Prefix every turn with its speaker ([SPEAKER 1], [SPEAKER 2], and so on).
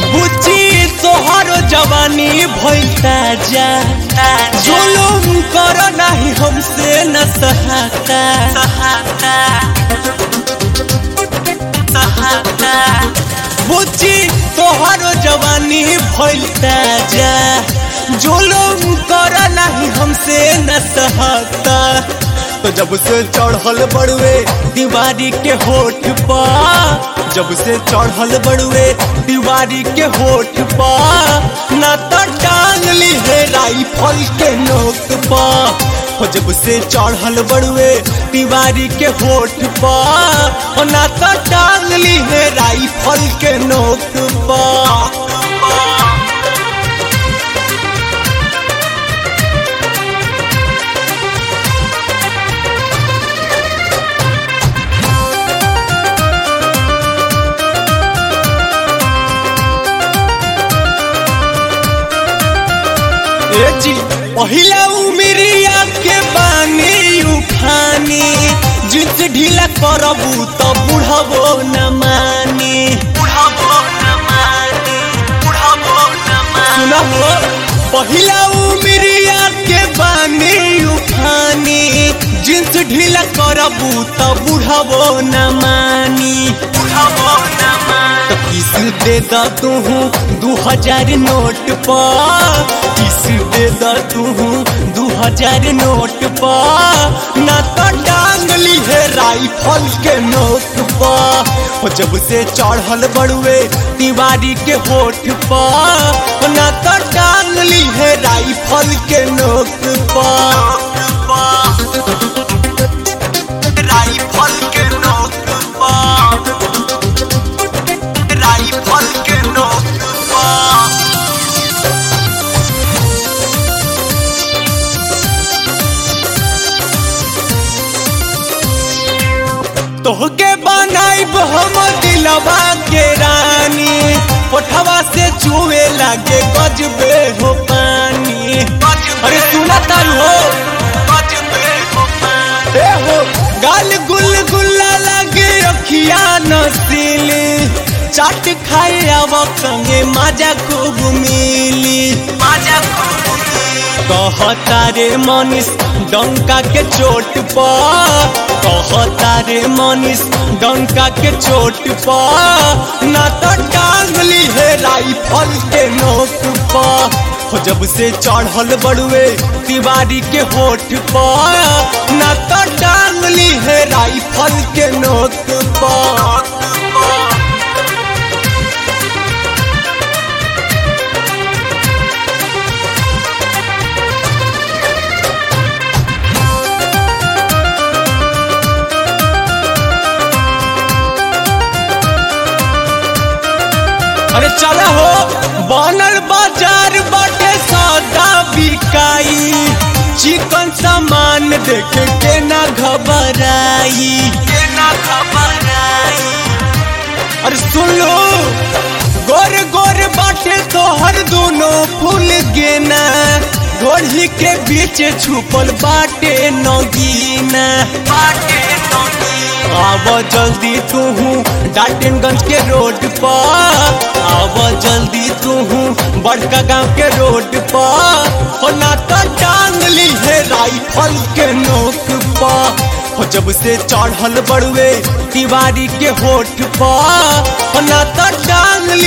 [SPEAKER 1] बुच्ची तोहर जवानी भइल ताजा जुलुम कर नाही हमसे न सहाता बुच्ची तोहर जवानी भइल ताजा जुलुम कर नाही हमसे न सहाता तो जब से चढ़ल बड़ुए दीवारी के होठ पा जब से चढ़ल बड़ुए दीवारी के होठ पा ना तो टांग ली है राइफल के नोक पा हो जब से चढ़ल बड़ुए दीवारी के होठ पा हो ना तो टांग ली है राइफल के नोक पा ए जी पहिला उमिरिया के बानी उठानी जिस ढीला करबू तो बुढ़बो न मानी सुनहो पहिला उमिरिया के बानी उठानी जिन्स ढीला करबू तो बुढ़बो न मानी तो किस दे दा तू दू हजार नोट पा किस दे दा तू दू हजार नोट पा ना तो टांग ली है राइफल के नोट पा हो जब से चढ़ल बड़ुए तिवारी के होठ पा ना तो टांग ली है राइफल के नोट पा राइफल के नोट पा राइफल के नोक पा तोहके बनाइब हम दिलवा के रानी कोठवा से चुए लागे गजबे हो पानी अरे सुना तारू हो ए हो गाल गुल गुल्ला लागे अखिया नसीली चाट खाए आव संगे माजा खूब मिली माजा खूब कहता रे मनीष डंका के चोट पा कहता रे मनीष डंका के चोट पा ना तो टांग ली है राइफल के नोक पा हो जब से चढ़ल बड़ुए तिवारी के होठ पा ना तो टांग ली है राइफल के नोक पा अरे चला हो बनल बाजार बाटे सौदा बिकाई चिकन सामान देख के ना घबराई के ना घबराई अरे सुन लो गोर गोर बाटे तोहर दोनों फूल गेना घोड़ी के बीच छुपल बाटे नगीना बाटे नगीना आव जल्दी तू डाल्टनगंज के रोड पर आव जल्दी तू बड़का गांव के रोड पर हो ना तो टांग ली है राइफल के नोक पर हो जब से चढ़ल बड़ुए तिवारी के होठ पर हो ना तो टांग